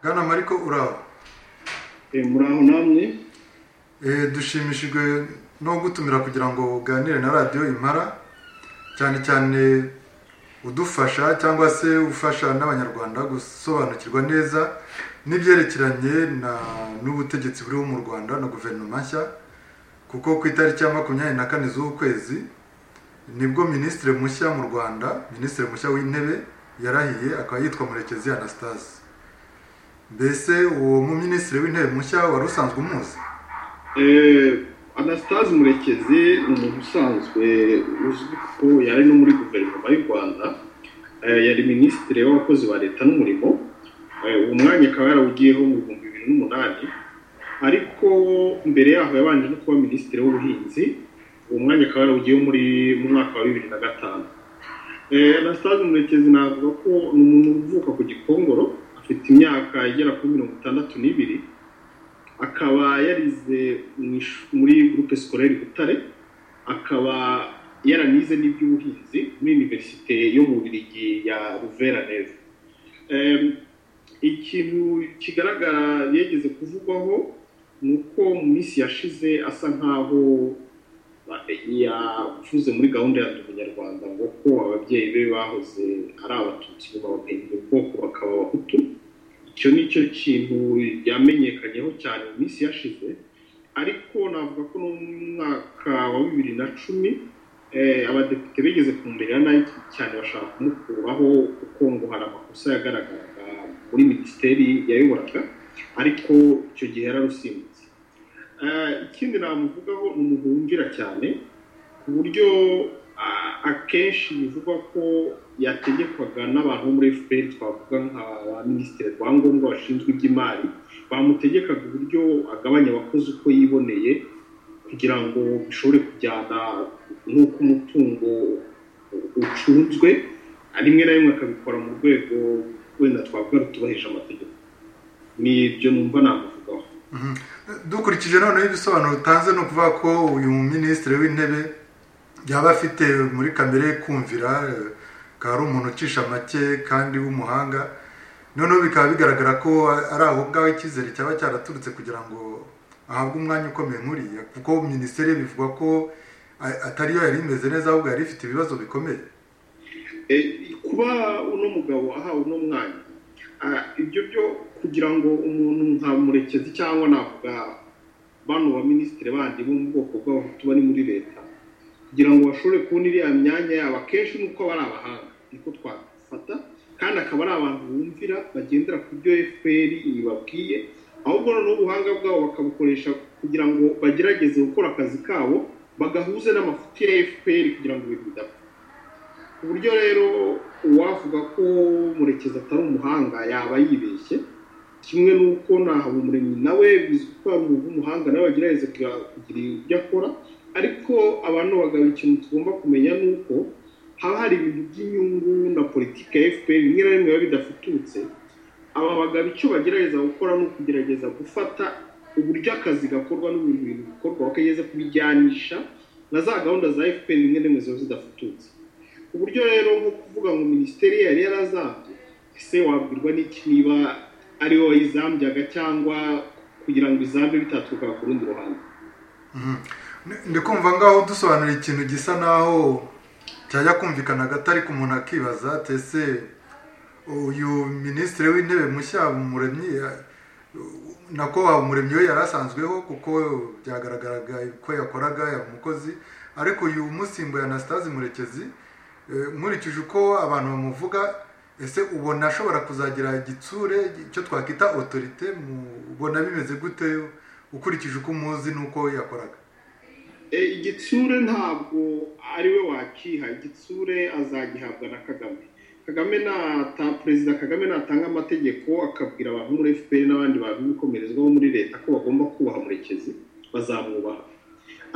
bwana mariko uraho Eh, muraho namwe Eh, dushimishijwe no gutumira kugira ngo uganire na radiyo impara cyane cyane udufasha cyangwa se ufasha n'abanyarwanda gusobanukirwa neza n'ibyerekeranye na- n'ubutegetsi buriho mu rwanda na guverinoma nshya kuko ku itariki ya makumyabiri na kane z'ukwezi nibwo minisitiri mushya mu rwanda minisitiri mushya w'intebe yarahiye akaba yitwa murekezi anastase mbese uwo mu minisitiri w'intebe mushya wari usanzwe umuzi Eh, anastase murekezi ni umuntu usanzwe uzwi ko yari no muri guverinoma y'u rwanda Eh, yari minisitiri w'abakozi ba leta n'umurimo Eh, uwo mwanya akaba yarawugiyeho mu bihumbi bibiri n'umunani ariko mbere yaho yabanje no kuba minisitiri w'ubuhinzi uwo mwanya akaba yarawugiyeho muri mu mwaka wa bibiri na gatanu Eh, anastase murekezi navuga ko ni umuntu uvuka ku gikongoro afite imyaka igera kuri mirongo itandatu n'ibiri akaba yarize mu ish- muri groupe scolaire Butare akaba yaranize n'iby'ubuhinzi muri universite yo mu Bubiligi ya Louvain-la-Neuve Em, ikintu kigaragara yigeze kuvugwaho ni uko mu minsi yashize asa nkaho ba- yavuze muri gahunda ya ndi umunyarwanda ngo ko ababyeyi be bahoze ari abatutsi ngo babahindura ubwoko bakaba abahutu icyo ni cyo kintu yamenyekanyeho cyane mu minsi yashize ariko navuga ko no mu mwaka wa bibiri na cumi eh, abadepite bigeze kumumerera nabi cyane bashaka kumukuraho kuko ngo hari amakosa yagaragaraga muri minisiteri yayoboraga ariko icyo gihe yararusimbutse Eh, ikindi namuvugaho ni umuntu wumvira cyane ku buryo ah, akenshi bivugwa ko yategekwaga n'abantu bo muri fpr twavuga nka ba minisitiri rwangombwa bashinzwe iby'imari bamutegekaga uburyo agabanya abakozi uko yiboneye kugira ngo bishobore kujyana n'uko umutungo ucunzwe rimwe na rimwe akabikora mu rwego wenda twavuga rutubahije amategeko ni ibyo numva namuvugaho Mhm. dukurikije noneho ibisobanuro utanze ni ukuvuga ko uyu minisitiri w'intebe yaba afite muri kamere ye kumvira eh, akaba ari umuntu ucisha make kandi w'umuhanga noneho bikaba bigaragara ko ari aho ngaho icyizere cyaba cyaraturutse kugira ngo ahabwe umwanya ukomeye nk'uriya kuko minisiteri ye bivugwa ko a- atariyo yari imeze neza ahubwo yari ifite ibibazo bikomeye Eh, kuba uno mugabo ahawe uno mwanya ah, ibyo byo kugira ngo umuntu nka murekezi cyangwa navuga bano baminisitiri bandi bo mu bwoko bw'abahutu bari muri leta kugira ngo bashobore kubona iriya myanya yabo akenshi ni uko aba ari abahanga niko twafata kandi akaba ari abantu bumvira bagendera ku byo fpr ibabwiye ahubwo noneho ubuhanga bwabo bakabukoresha kugira ngo bagerageze gukora akazi kabo bagahuze n'amafuti ya fpr kugira ngo ibintu bidapfa ku buryo rero uwavuga ko murekezi atari umuhanga yaba yibeshye kimwe n'uko nahabumuremyi nawe bizwi ko ari umuntu w'umuhanga nawe agerageza kugira- kugira ibyo akora ariko abantu bagabo ikintu tugomba kumenya ni uko haba hari ibintu by'inyungu na politiki ya fpr rimwe na rimwe biba bidafututse aba bagabo icyo bagerageza gukora ni ukugerageza gufata uburyo akazi gakorwa n'ibintu bintu bikorwa bakagerageza kubijyanisha na za gahunda za fpr rimwe na rimwe ziba zidafututse ku buryo rero nko kuvuga ngo minisiteri yari yarazambye ese wabwirwa n'iki niba ariwe wayizambyaga cyangwa kugira ngo izambe bitaturukaga ku rundi ruhande Mhm. Ndi- ndi kumva ngaho dusobanura ikintu gisa naho cyajya kumvikana hagati ariko umuntu akibaza ati ese uyu minisitiri w'intebe mushya umuremyi nako umuremyi we yari asanzweho kuko byagaragaraga ko yakoraga yaba umukozi ariko uyu umusimbuye anastase murekezi eh, nkurikije uko abantu bamuvuga ese ubona ashobora kuzagira igitsure icyo twakwita otorite mu- ubona bimeze gute ukurikije uko umuzi n'uko yakoraga Eh, igitsure ntabwo ari we wakiha igitsure azagihabwa na kagame kagame nata perezida kagame natanga amategeko akabwira abantu muri fpr n'abandi bantu b'ibikomerezwa bo muri leta ko bagomba kubaha murekezi bazamwubaha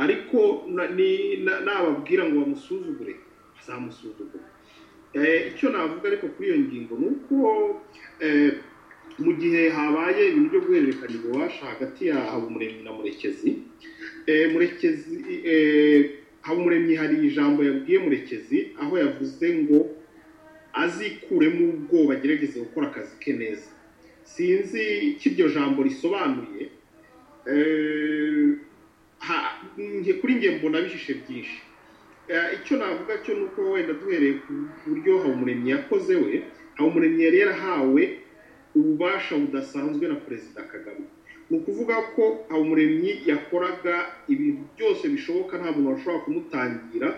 ariko na- ni- na- nababwira ngo bamusuzugure bazamusuzugura Eh, icyo navuga ariko kuri iyo ngingo ni uko eh, mu gihe habaye ibintu byo guhererekanya ububasha hagati ya habumuremyi na murekezi eh, murekezi eh, habumuremyi hari ijambo yabwiye murekezi aho yavuze ngo azikuremo ubwoba agerageze gukora akazi ke neza sinzi icyo iryo jambo risobanuye eh, ha- nge- kuri nge mbona bishishe byinshi Eh, icyo navuga cyo ni uko wenda duhereye ku buryo habumuremyi yakoze we habumuremyi yari yarahawe ububasha budasanzwe na perezida kagame ni ukuvuga ko habumuremyi yakoraga ibintu byose bishoboka nta muntu washobora kumutangira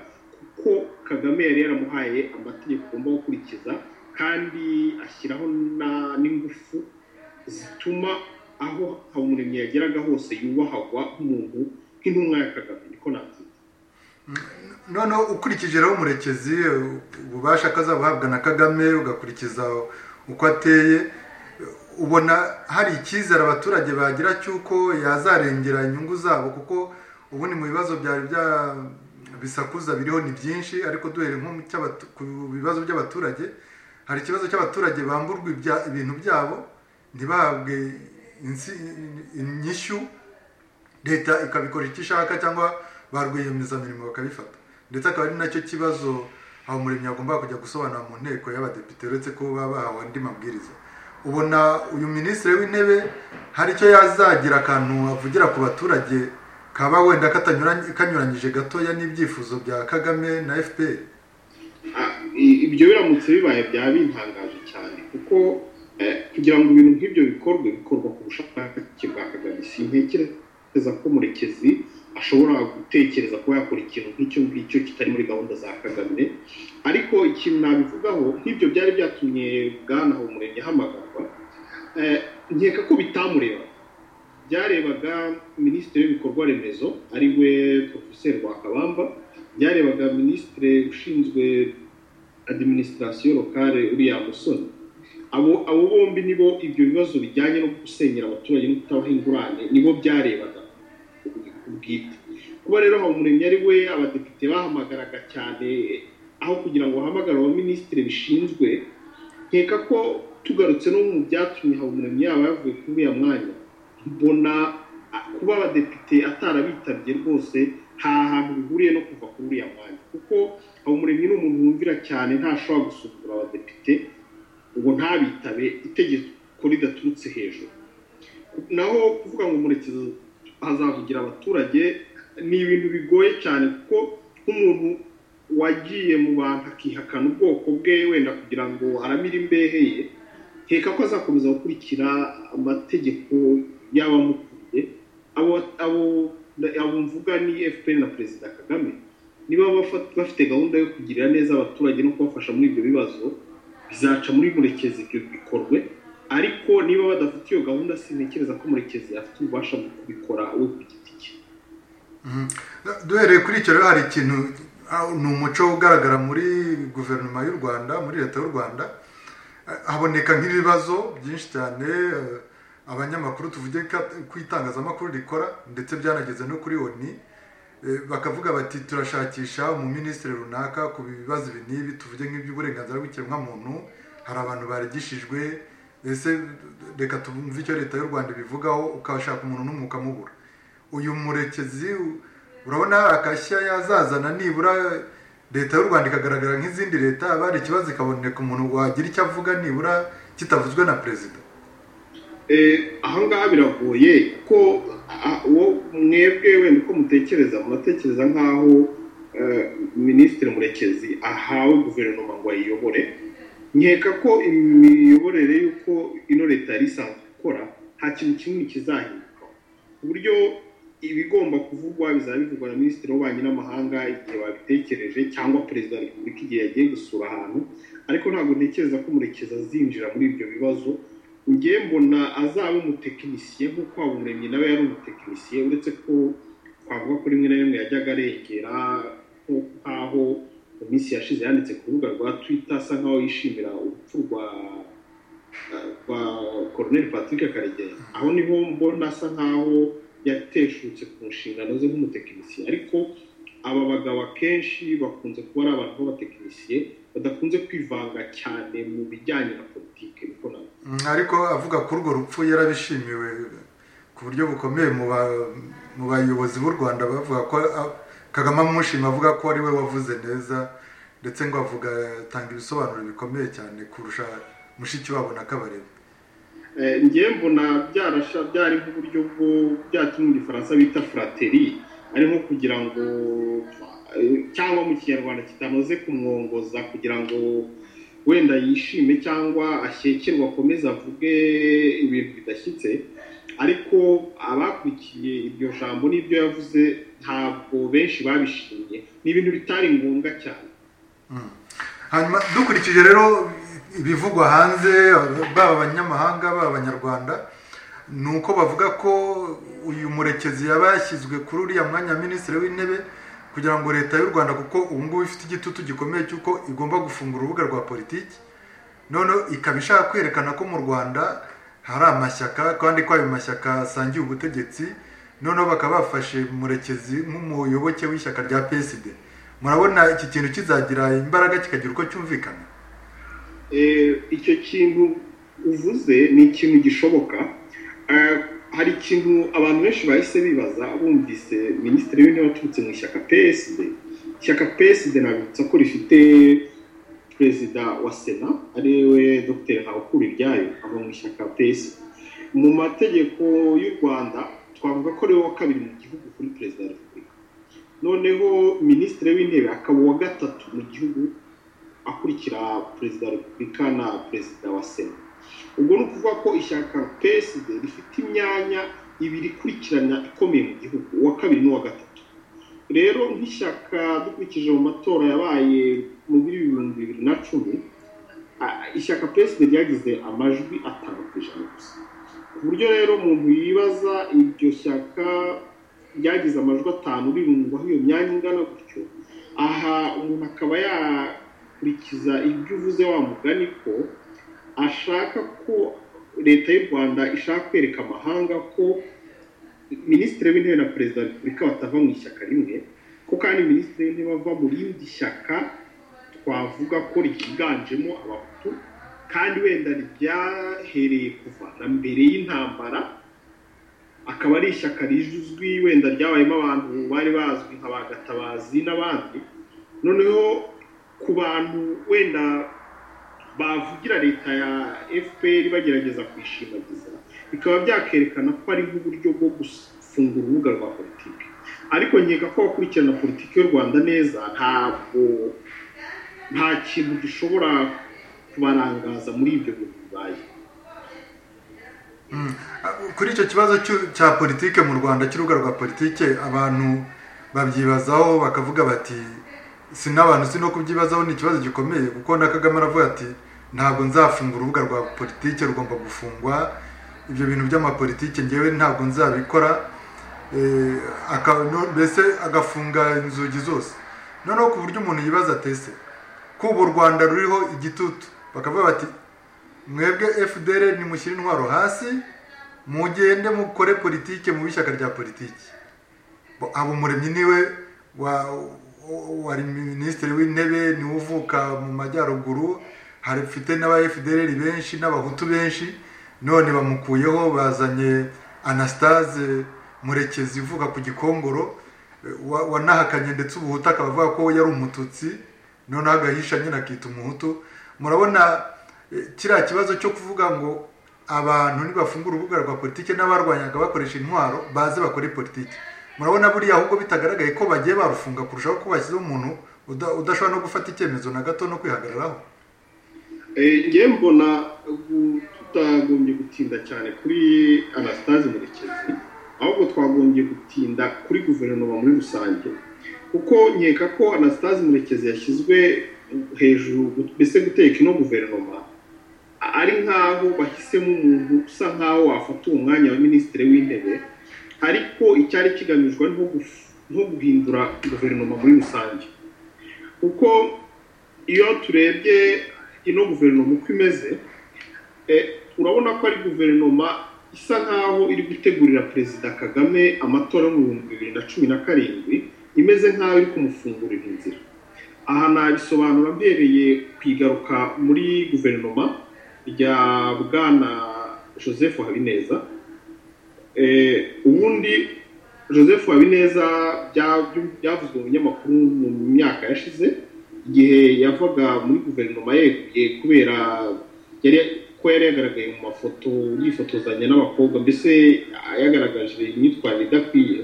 kuko kagame yari yaramuhaye amategeko agomba gukurikiza kandi ashyiraho na- n'ingufu zituma aho habumuremyi yageraga hose yubahagwa nk'umuntu nk'intumwa ya kagame niko nabyita noneho ukurikije rero umurekezi ububasha akazabuhabwa na kagame ugakurikiza uko ateye ubona hari icyizere abaturage bagira cy'uko yazarengera inyungu zabo kuko ubundi mu bibazo byari bya bisakuza biriho ni byinshi ariko duhere nko mu cy'abatu- ku bibazo by'abaturage hari ikibazo cy'abaturage bamburwa ibya- ibintu byabo ntibahabwe insi- inyishyu leta ikabikora icyo ishaka cyangwa ba rwiyemezamirimo bakabifata ndetse akaba ari nacyo kibazo habumuremyi agomba kujya gusobanura mu nteko y'abadepite uretse ko baba bahawe andi mabwiriza ubona uyu minisitiri w'intebe hari icyo yazagira akantu avugira ku baturage kaba wenda katanyuranye- kanyuranyije gatoya n'ibyifuzo bya kagame na fpr Ah, i- ibyo biramutse bibaye byaba bintangaje cyane kuko eh, kugira ngo ibintu nk'ibyo bikorwe bikorwa ku bushakashatsi bwa kagame sintekereza ko murekezi ashobora gutekereza kuba yakora ikintu nk'icyo ngicyo kitari muri gahunda za kagame ariko ikintu nabivugaho nk'ibyo byari byatumye bwana habumuremyi ahamagarwa eh, nkeka ko bitamureba byarebaga minisitiri w'ibikorwa remezo ari we profeseri rwakabamba byarebaga minisitiri ushinzwe adiminisitirasiyo lokale uriya musoni abo abo bombi nibo ibyo bibazo bijyanye no gusenyera abaturage no kutabaha ingurane nibo byarebaga ubwite kuba rero habumuremyi ari we abadepite bahamagaraga cyane aho kugira ngo bahamagare abaminisitiri bishinzwe nkeka ko tugarutse no mu byatumye habumuremyi yaba yavuye kuri uriya mwanya mbona a- kuba abadepite atarabitabye rwose nta hantu bihuriye no kuva kuri uriya mwanya kuko habumuremyi ni umuntu wumvira cyane ntashobora gusukura abadepite ngo ntabitabe itegeko ridaturutse hejuru naho kuvuga ngo murekezi azavugira abaturage ni ibintu bigoye cyane kuko nk'umuntu wagiye mu bantu akihakana ubwoko bwe wenda kugira ngo aramire imbehe ye nkeka ko azakomeza gukurikira amategeko y'abamukuriye abo abo abo mvuga ni fpr na perezida kagame niba bafa- bafite gahunda yo kugirira neza abaturage no kubafasha muri ibyo bibazo bizaca muri murekezi ibyo bikorwe ariko niba badafite iyo gahunda sintekereza ko murekezi afite ububasha bwo kubikora we ku giti cye Mhm. duhereye kuri icyo rero hari ikintu ah, ni umuco ugaragara muri guverinoma y'u rwanda muri leta y'u rwanda Eh, haboneka nk'ibibazo byinshi cyane eh, abanyamakuru tuvuge ka- ko itangazamakuru rikora ndetse byanageze no kuri oni Eh, bakavuga bati turashakisha umuminisitiri runaka ku bibazo ibi n'ibi tuvuge nk'iby'uburenganzira bw'ikiremwamuntu hari abantu barigishijwe ese reka tumve icyo leta y'u rwanda ibivugaho ukashaka umuntu n'umwe ukamubura uyu murekezi u- urabona akashya yazazana nibura leta y'u rwanda ikagaragara nk'izindi leta haba hari ikibazo ikaboneka umuntu wagira icyo avuga nibura kitavuzwe na perezida Eh, aha ngaha biragoye ko ah, uwo mwebwe wenda uko mutekereza muratekereza nk'aho eh, minisitiri murekezi ahawe guverinoma ngo ayiyobore nkeka ko imiyoborere y'uko ino leta yari isanzwe ikora nta kintu kinini kizahinduka ku buryo ibigomba kuvugwa bizaba bivugwa na minisitiri w'ububanyi n'amahanga igihe babitekereje cyangwa perezida wa repubulika igihe yagiye gusura ahantu ariko ntabwo ntekereza ko murekezi azinjira muri ibyo bibazo njye mbona azaba umutekinisiye nk'uko habumuremyi nawe yari umutekinisiye uretse ko twavuga ko rimwe na rimwe yajyaga arengera nko- nk'aho mu minsi yashize yanditse ku rubuga rwa twita asa nk'aho yishimira urupfu rwa rwa koroneli patrick karegeya aho niho mbona asa nk'aho yateshutse ku nshingano ze nk'umutekinisiye ariko aba bagabo akenshi bakunze kuba ari abantu b'abatekinisiye badakunze kwivanga cyane mu bijyanye na politiki niko nawe Mm, ariko avuga ko urwo rupfu yarabishimiwe ku buryo bukomeye mu ba- mu bayobozi b'u rwanda bavuga ko a- kagame amushima avuga ko ari we wavuze neza ndetse ngo avuga atanga ibisobanuro bikomeye cyane kurusha mushikiwabo na kabarebe ngewe mbona byarasha byari nk'uburyo bwo byatuma igifaransa bita frateri ari nko kugira ngo eh, cyangwa mu kinyarwanda kitanoze kumwongoza kugira ngo wenda yishime cyangwa ashyekerwe akomeze avuge ibintu bidashyitse ariko abakurikiye iryo jambo n'ibyo yavuze ntabwo benshi babishimye ni ibintu bitari ngombwa cyane hanyuma dukurikije rero ibivugwa hanze baba abanyamahanga baba abanyarwanda ni uko bavuga ko uyu murekezi yaba yashyizwe kuri uriya mwanya wa minisitiri w'intebe kugira ngo leta y'u rwanda kuko ubu ngubu ifite igitutu gikomeye cy'uko igomba gufungura urubuga rwa politiki none ikaba ishaka kwerekana ko mu rwanda hari amashyaka kandi ko ayo mashyaka asangiye ubutegetsi noneho bakaba bafashe murekezi nk'umuyoboke w'ishyaka rya psd murabona iki kintu kizagira imbaraga kikagira uko cyumvikana Eh, icyo kintu uvuze ni ikintu gishoboka Eh, hari ikintu abantu benshi bahise bibaza bumvise minisitiri w'intebe waturutse mu ishyaka psd ishyaka psd nabibutsa ko rifite perezida wa sena ariwe dr ntabukuru iryayo ava mu ishyaka psd mu mategeko y'u rwanda twavuga ko ari we wa kabiri mu gihugu kuri perezida wa repubulika noneho minisitiri w'intebe akaba uwa gatatu mu gihugu akurikira perezida wa repubulika na perezida wa sena ubwo ni ukuvuga ko ishyaka psd rifite imyanya ibiri ikurikirana ikomeye mu gihugu uwa kabiri n'uwa gatatu rero nk'ishyaka dukurikije mu matora yabaye muri bibiri bibiri na cumi a- ishyaka psd ryagize amajwi atanu ku ijana gusa ku buryo rero umuntu yibaza iryo shyaka ryagize amajwi atanu rirundwaho iyo myanya ingana gutyo aha umuntu akaba yakurikiza ibyo uvuze wa mugani ko ashaka ko leta y'u rwanda ishaka kwereka amahanga ko minisitiri w'intebe na perezida wa repubulika batava mu ishyaka rimwe ko kandi minisitiri w'intebe ava mu rindi shyaka twavuga ko ryiganjemo abahutu kandi wenda ryahereye kuva na mbere y'intambara akaba ari ishyaka rizwi wenda ryabayemo abantu bari bazwi nka ba gatabazi n'abandi noneho ku bantu wenda bavugira leta ya fpr bagerageza kwishimagiza bikaba byakerekana ko ari nk'uburyo bwo gufungura urubuga rwa politiki ariko nkeka ko abakurikirana politiki y'u rwanda neza ntabwo nta kintu gishobora kubarangaza muri ibyo bintu bibaye kuri icyo kibazo cy'u- cya politike mu rwanda cy'urubuga rwa politike abantu babyibazaho bakavuga bati si n'abantu si no kubyibazaho ni ikibazo gikomeye kuko na kagame aravuga ati ntabwo nzafungura urubuga rwa politike rugomba gufungwa ibyo bintu by'amapolitike ngewe ntabwo nzabikora Eh, aka- no- mbese agafunga inzugi zose noneho ku buryo umuntu yibaza atese ko ubu u rwanda ruriho igitutu bakavuga bati mwebwe fdr nimushyire intwaro hasi mugende mukore politike mu ishyaka rya politiki Bo- habumuremyi niwe wa- wa- wari minisitiri w'intebe niwe uvuka mu majyaruguru hari mfite n'aba fdr benshi n'abahutu benshi none bamukuyeho bazanye anastase murekezi uvuka ku gikongoro eh, wa- wanahakanye ndetse ubuhutu akaba avuga ko yari umututsi noneho agahisha nyine akita umuhutu murabona eh, kiriya kibazo cyo kuvuga ngo abantu nibafungura urubuga rwa politiki n'abarwanyaga bakoresha intwaro baze bakore politiki murabona buriya ahubwo bitagaragaye ko bagiye barufunga kurushaho ko bashyizeho umuntu uda- udashobora no gufata icyemezo na gato no kwihagararaho Eh, ngewe mbona gu- tutagombye gutinda cyane kuri anastase murekezi ahubwo twagombye gutinda kuri guverinoma muri rusange kuko nkeka ko anastase murekezi yashyizwe hejuru gu- mbese guteka ino guverinoma a- ari nk'aho bahisemo umuntu usa nk'aho wafata uwo mwanya wa minisitiri w'intebe ariko icyari kigamijwe ni nko guf- nko guhindura guverinoma muri rusange kuko iyo turebye ino guverinoma uko imeze eh, urabona ko ari guverinoma isa nkaho iri gutegurira perezida kagame amatora yo mu bihumbi bibiri na cumi na karindwi imeze nkaho iri kumufungurira inzira aha nabisobanura mbereye ku igaruka muri guverinoma rya bwana joseph habineza Eh, ubundi joseph habineza bya- byavuzwe mu binyamakuru mu myaka yashize igihe yavaga muri guverinoma yeguye kubera yari ko yari yagaragaye mu mafoto yifotozanya n'abakobwa mbese yagaragaje imyitwarire idakwiye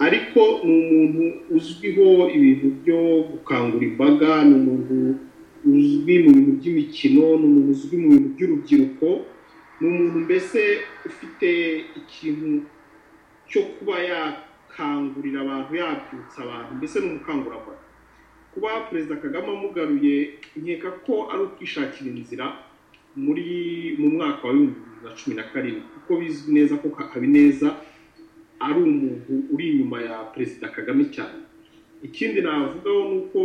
ariko ni umuntu uzwiho ibintu byo gukangura imbaga ni umuntu uzwi mu bintu by'imikino ni umuntu uzwi mu bintu by'urubyiruko ni umuntu mbese ufite ikintu cyo kuba yakangurira abantu yabyutsa abantu mbese ni umukangurambaga kuba perezida kagame amugaruye nkeka ko ari ukwishakira inzira muri mu mwaka wa bibiri na cumi na karindwi kuko bizwi neza ko habineza ari umuntu uri inyuma ya perezida kagame cyane ikindi navugaho ni uko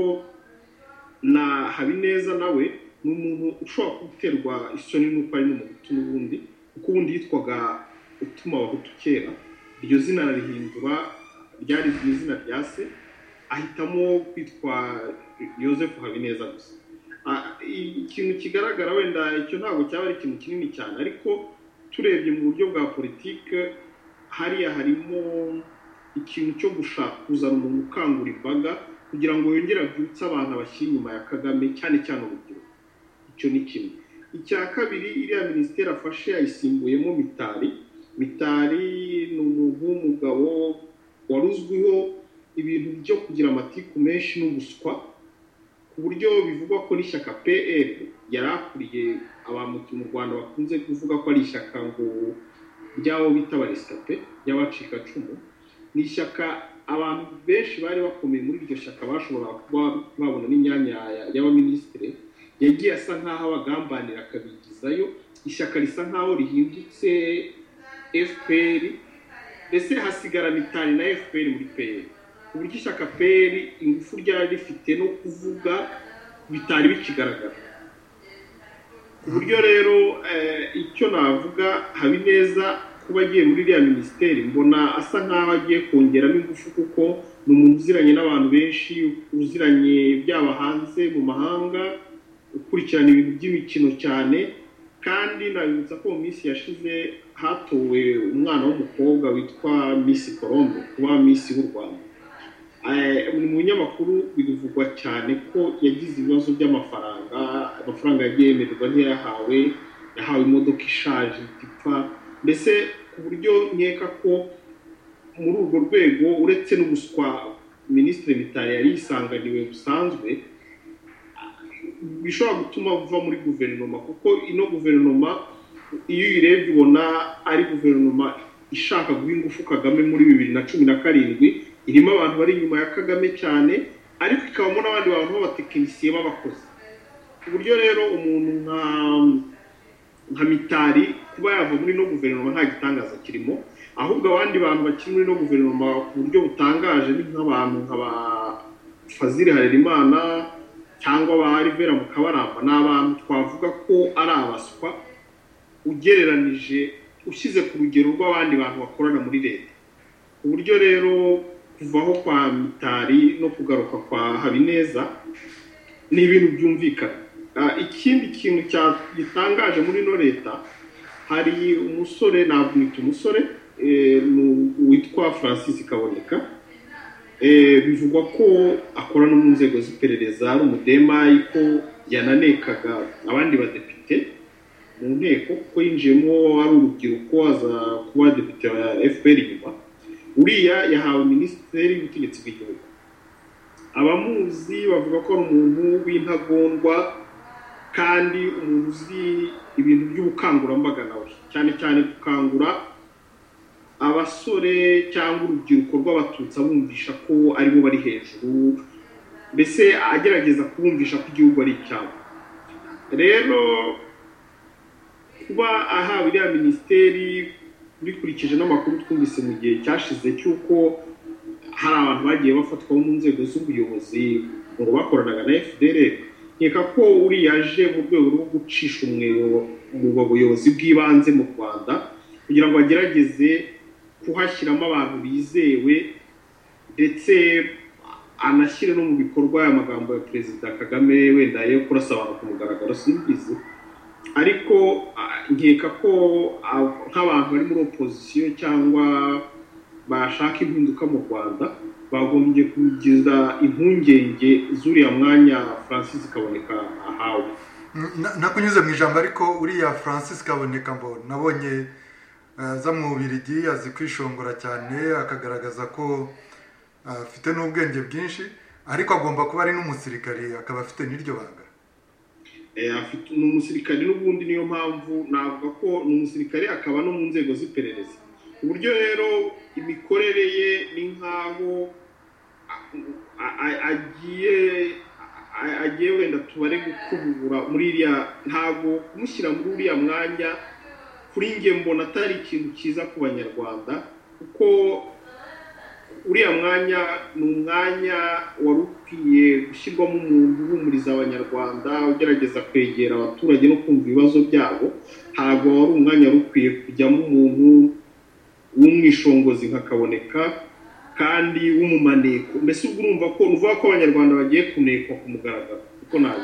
na habineza nawe ni umuntu ushobora guterwa isoni n'uko ari n'umuhutu n'ubundi kuko ubundi yitwaga utuma abahutu kera iryo zina ararihindura ryari izina rya se ahitamo kwitwa Joseph habineza gusa ikintu kigaragara wenda icyo ntabwo cyaba ari ikintu kinini cyane ariko turebye mu buryo bwa politiki hariya harimo ikintu cyo gushaka kuzana umuntu ukangura imbaga kugira ngo yongere abyutse abantu abashyira inyuma ya kagame cyane cyane urubyiruko icyo ni kimwe icya kabiri iriya minisiteri afashe yayisimbuyemo mitari mitari ni umuntu w'umugabo wari uzwiho ibintu byo kugira amatiku menshi n'ubuswa ku buryo bivugwa ko n'ishyaka pl yari akuriye abamutu mu rwanda bakunze kuvuga ko ari ishyaka ngo ry'abo bita baresita pe ry'abacikacumu ni ishyaka abantu benshi bari bakomeye muri iryo shyaka bashobora kuba babona n'imyanya y'abaminisitiri yagiye asa nk'aho abagambanira akabigizayo ishyaka risa nk'aho rihindutse fpr mbese hasigara mitari na fpr muri pl uburyo ishyaka pl ingufu ryari rifite no kuvuga bitari bikigaragara ku buryo rero icyo navuga habineza kuba agiye muri iriya minisiteri mbona asa nk'aho agiye kongeramo ingufu kuko ni umuntu uziranye n'abantu benshi uziranye byaba hanze mu mahanga ukurikirana ibintu by'imikino cyane kandi nabibutsa ko mu minsi yashize hatowe umwana w'umukobwa witwa miss colombe kuba miss w'u rwanda mu binyamakuru bivugwa cyane ko yagize ibibazo by'amafaranga amafaranga yagiye yemererwa ntiyayahawe yahawe imodoka ishaje ipfa mbese ku buryo nkeka ko muri urwo rwego uretse n'ubuswa minisitiri mitari yari yisanganiwe busanzwe bishobora gutuma uva muri guverinoma kuko ino guverinoma iyo uyirebye ubona ari guverinoma ishaka guha ingufu kagame muri bibiri na cumi na karindwi irimo abantu bari inyuma ya kagame cyane ariko ikabamo n'abandi bantu b'abatekinisiye b'abakozi ku buryo rero umuntu nka nka mitari kuba yava muri ino guverinoma nta gitangaza kirimo ahubwo abandi bantu bakiri muri ino guverinoma ku buryo butangaje ni nk'abantu nka ba fazire harerimana cyangwa ba rivera mukabaramba ni abantu twavuga ko ari abaswa ugereranije ushyize ku rugero rw'abandi bantu bakorana muri leta ku buryo rero kuvaho kwa mitari no kugaruka kwa habineza ni ibintu byumvikana ikindi kintu gitangaje muri ino leta hari umusore nabwita umusore witwa francis kaboneka bivugwa ko akora no mu nzego z'iperereza ari umudemayi ko yananekaga abandi badepite mu nteko kuko yinjiyemo ari urubyiruko aza kuba depite wa fpr inyuma uriya yahawe minisiteri y'ubutegetsi bw'igihugu abamuzi bavuga ko ari umuntu w'intagondwa kandi umuntu uzi ibintu by'ubukangurambaga nawe cyane cyane gukangura abasore cyangwa urubyiruko rw'abatutsi abumvisha ko aribo bari hejuru mbese agerageza kubumvisha ko igihugu ari icyabo rero kuba ahawe iriya minisiteri bikurikije n'amakuru twumvise mu gihe cyashize cy'uko hari abantu bagiye bafatwa mu nzego z'ubuyobozi ngo bakoranaga na fdr nkeka ko uriya aje mu rwego rwo gucisha umweyo mu bayobozi bw'ibanze mu rwanda kugira ngo agerageze kuhashyiramo abantu bizewe ndetse anashyire no mu bikorwa aya magambo ya perezida kagame wenda yo kurasa abantu ku mugaragaro simbizi ariko nkeka ko nk'abantu bari muri opozisiyo cyangwa bashaka impinduka mu rwanda bagombye kugiza impungenge z'uriya mwanya francis kaboneka ahawe nakunyuze mu ijambo ariko uriya francis kaboneka mbo nabonye aza mu bubirigi azi kwishongora cyane akagaragaza ko afite n'ubwenge bwinshi ariko agomba kuba ari n'umusirikari akaba afite n'iryo banga afite ni umusirikare n'ubundi niyo mpamvu navuga ko ni umusirikare akaba no mu nzego z'iperereza uburyo rero imikorere ye ni nk'aho agiye agiye wenda tubare gukubura muri iriya ntabwo kumushyira muri uriya mwanya kuri nge mbona atari ikintu cyiza ku banyarwanda kuko uriya mwanya ni umwanya wari ukwiye gushyirwamo umuntu uhumuriza abanyarwanda ugerageza kwegera abaturage no kumva ibibazo byabo ntabwo wari umwanya wari ukwiye kujyamo umuntu w'umwishongozi nkakaboneka kandi w'umumaneko mbese ubwo urumva ko ni ko abanyarwanda bagiye kunekwa ku mugaragaro kuko ntabwo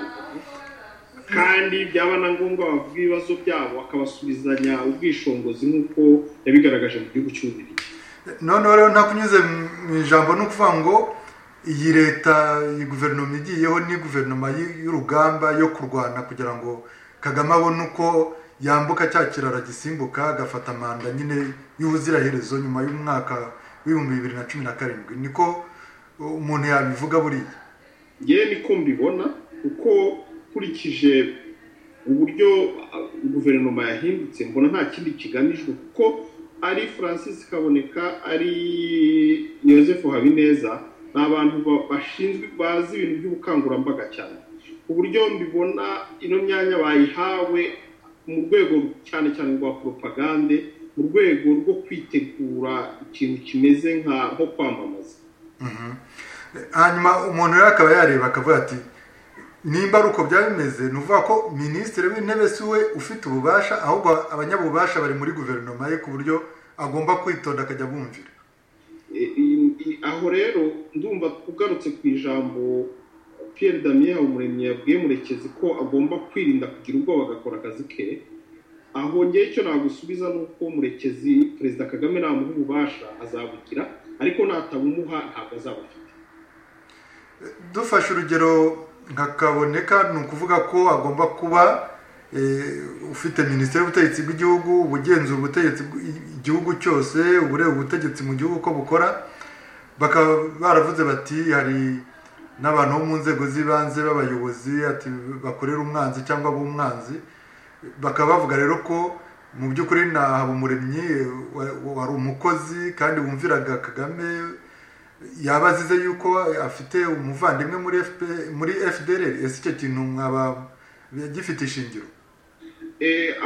kandi byaba na ngombwa bavuga ibibazo byabo akabasubizanya ubwishongozi nk'uko yabigaragaje mu gihugu cy'ububirigi noneho rero ntakunyuze mu ijambo ni ukuvuga ngo iyi leta iyi guverinoma igiyeho ni guverinoma y'urugamba yo kurwana kugira ngo kagame abone uko yambuka cya kiraro gisimbuka agafata manda nyine y'ubuziraherezo nyuma y'umwaka w'ibihumbi bibiri na cumi na karindwi niko umuntu yabivuga buriya yewe niko mbibona kuko ukurikije uburyo guverinoma yahindutse mbona nta kindi kigamijwe kuko ari francis kaboneka ari Joseph habineza ni abantu bashinzwe bazi ibintu by'ubukangurambaga cyane uburyo mbibona ino myanya bayihawe mu rwego cyane cyane rwa poropagande mu rwego rwo kwitegura ikintu kimeze nko kwamamaza hanyuma umuntu rero akaba yareba akavuga ati nimba ari uko byaba bimeze ni ukuvuga ko minisitiri w'intebe si we ufite ububasha ahubwo abanyabubasha bari muri guverinoma ye ku buryo agomba kwitonda akajya bumvira aho rero ndumva ugarutse ku ijambo Pierre damien umuremyi yabwiye murekezi ko agomba kwirinda kugira ubwoba agakora akazi ke aho ngewe icyo nagusubiza ni uko murekezi perezida kagame namuha ububasha azabugira ariko natabumuha ntabwo azabufite dufashe urugero nkakaboneka ni ukuvuga ko agomba kuba ufite minisiteri y'ubutegetsi bw'igihugu ubugenzura ubutegetsi igihugu cyose ubureba ubutegetsi mu gihugu uko bukora bakaba baravuze bati hari n'abantu bo mu nzego z'ibanze b'abayobozi bakorera umwanzi cyangwa b'umwanzi bakaba bavuga rero ko mu by'ukuri na habumuremyi wari umukozi kandi wumviraga kagame yaba azize yuko afite umuvandimwe muri muri fdr ese icyo kintu mwaba gifite ishingiro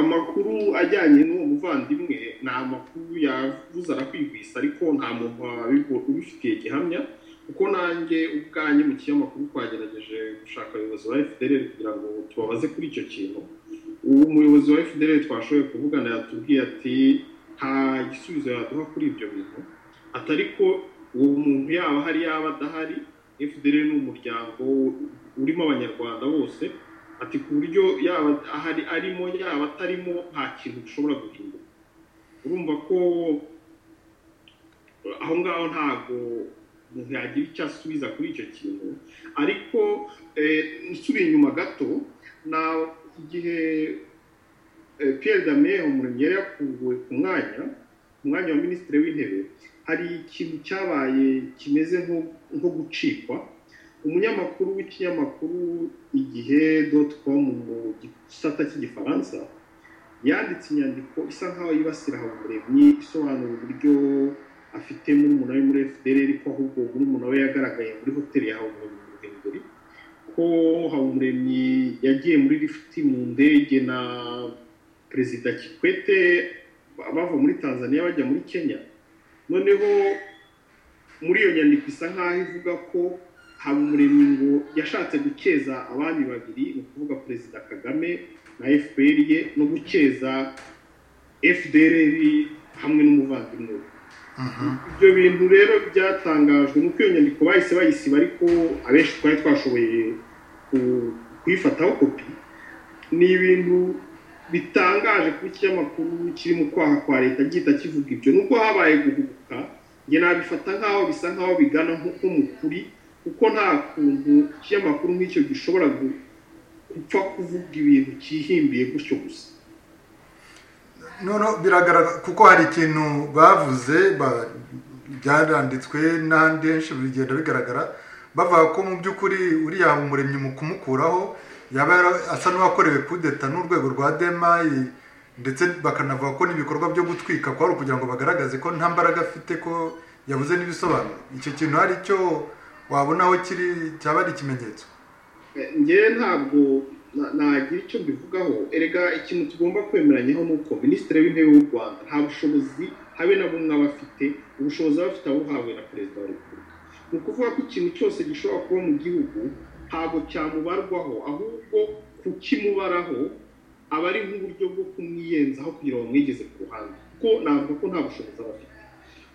amakuru ajyanye n'uwo muvandimwe ni amakuru yavuze arakwigwisa ariko nta muntu ubifitiye gihamya kuko nanjye ubwanjye mu kinyamakuru twagerageje gushaka abayobozi ba fdr kugira ngo tubabaze kuri icyo kintu uwo muyobozi wa fdr twashoboye kuvugana yatubwiye ati nta gisubizo yaduha kuri ibyo bintu atari ko uwo muntu yaba hari yaba adahari fdr ni umuryango urimo abanyarwanda bose ati ku buryo yaba ahari arimo yaba atarimo nta kintu gishobora guhinduka urumva ko aho ngaho ntabwo umuntu yagira icyo asubiza kuri icyo kintu ariko nsubiye inyuma gato na igihe Pierre Damien umurenge yari yakuwe ku mwanya umwanya wa minisitiri w'intebe hari ikintu cyabaye kimeze nko gucikwa umunyamakuru w'ikinyamakuru igihe doti komu mu gisata cy'igifaransa yanditse inyandiko isa nkaho yibasira habumuremyi isobanura uburyo afite murumuna we muri fdr ko ahubwo murumuna we yagaragaye muri hoteli ya habumuremyi mu ruhengeri ko habumuremyi yagiye muri lifuti mu ndege na perezida kikwete bava muri tanzania bajya muri kenya noneho muri iyo nyandiko isa nkaho ivuga ko habumuremyi ngo yashatse gukeza abami babiri ni ukuvuga perezida kagame na fpr ye no gukeza fdr hamwe n'umuvandimwe we ibyo bintu rero byatangajwe nuko iyo nyandiko bahise bayisiba ariko abenshi twari twashoboye kuyifataho kopi ni ibintu bitangaje kuba ikinyamakuru kiri mu kwaha kwa leta gihita kivuga ibyo nubwo habaye guhubuka njye nabifata nk'aho bisa nk'aho bigana nko mu kuri kuko nta kuntu ikinyamakuru nk'icyo gishobora upfa kuvuga ibintu cyihimbiye gutyo gusa noneho biragaragara kuko hari ikintu bavuze ba- byaranditswe n'ahandi henshi bigenda bigaragara bavuga ko mu by'ukuri uriya umuremyi mu kumukuraho yaba yara- asa n'uwakorewe kudeta n'urwego rwa demayi ndetse bakanavuga ko n'ibikorwa byo gutwika kwari ukugira ngo bagaragaze ko nta mbaraga afite ko yabuze n'ibisobanuro icyo kintu hari icyo wabonaho kiri cyaba ari ikimenyetso Eh, njyewe ntabwo na- nagira icyo mbivugaho erega ikintu tugomba kwemeranyaho ni uko minisitiri w'intebe w'u rwanda nta bushobozi habe na bumwe aba afite ubushobozi aba afite abuhawe na perezida wa repubulika ni ukuvuga ko ikintu cyose gishobora kuba mu gihugu ntabwo cyamubarwaho ahubwo kukimubaraho aba ari nk'uburyo bwo kumwiyenzaho kugira ngo bamwigeze ku ruhande kuko navuga ko nta bushobozi aba afite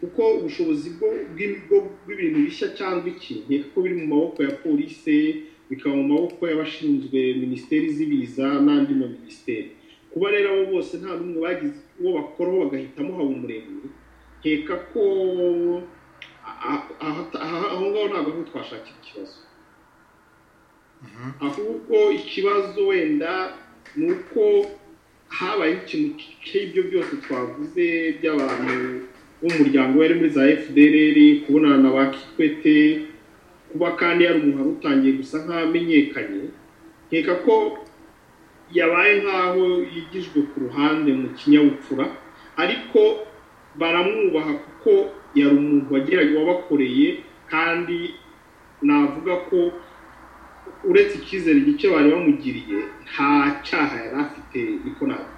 kuko ubushobozi bwo bw'ibigo bw'ibintu bishya cyangwa ikintu kuko biri mu maboko ya polisi bikaba mu maboko y'abashinzwe minisiteri z'ibiza n'andi ma minisiteri kuba rero abo bose nta n'umwe bagize uwo bakoraho bagahitamo habumuremyi nkeka ko a- a- aha- aha- aho ngaho ntabwo ariho twashakira ikibazo Mhm. ahubwo ikibazo wenda ni uko habayeho ikintu cy'ibyo byose twavuze by'abantu b'umuryango bari muri za fdrr kubonana na ba kikwete kuba kandi yari umuntu utangiye gusa nk'amenyekanye nkeka ko yabaye nk'aho yigijwe ku ruhande mu kinyabupfura ariko baramwubaha kuko yari umuntu wageraga wabakoreye kandi navuga ko uretse icyizere gike bari bamugiriye nta cyaha yari afite niko nabyita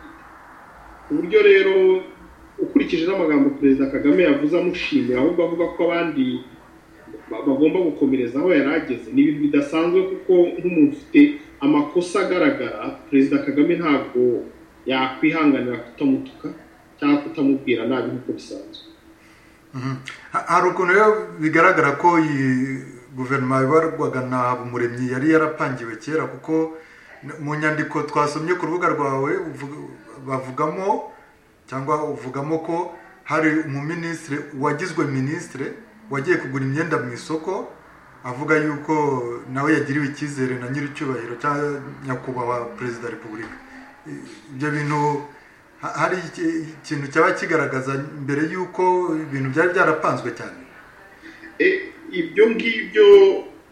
ku buryo rero ukurikije n'amagambo perezida kagame yavuze amushimira ahubwo avuga ko abandi ba- bagomba gukomereza aho yari ageze ni ibintu bidasanzwe kuko nk'umuntu ufite amakosa agaragara perezida kagame ntabwo yakwihanganira kutamutuka cyangwa kutamubwira nabi nk'uko bisanzwe Mhm. Ha- hari ukuntu rero bigaragara ko iyi guverinoma ibarwaga na habumuremyi yari yarapangiwe kera kuko n- mu nyandiko twasomye ku rubuga rwawe uvuga- bavugamo cyangwa uvugamo ko hari umuminisitiri wagizwe minisitiri wagiye kugura imyenda mu isoko avuga yuko nawe yagiriwe icyizere na nyir'icyubahiro cya nyakubahwa perezida wa repubulika ibyo bintu ha- hari iki- ikintu cyaba kigaragaza mbere y'uko ibintu byari byarapanzwe cyane E, ibyo ngibyo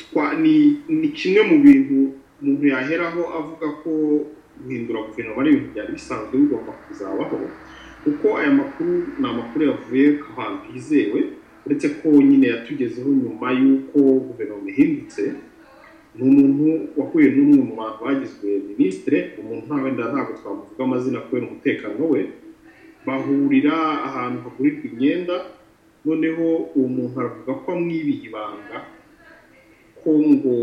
twa- ni ni kimwe mu bintu umuntu yaheraho avuga ko guhindura guverinoma ari ibintu byari bisanzwe bigomba kuzabaho kuko aya makuru ni amakuru yavuye ku hantu hizewe uretse ko nyine yatugezeho nyuma y'uko guverinoma ihindutse ni umuntu wahuye n'umwe mu bantu bagizwe minisitire umuntu nta wenda ntabwo twamuvuga amazina kubera umutekano we bahurira ahantu hagurirwa imyenda noneho uwo muntu aravuga ko amwibiye ibanga ko ngo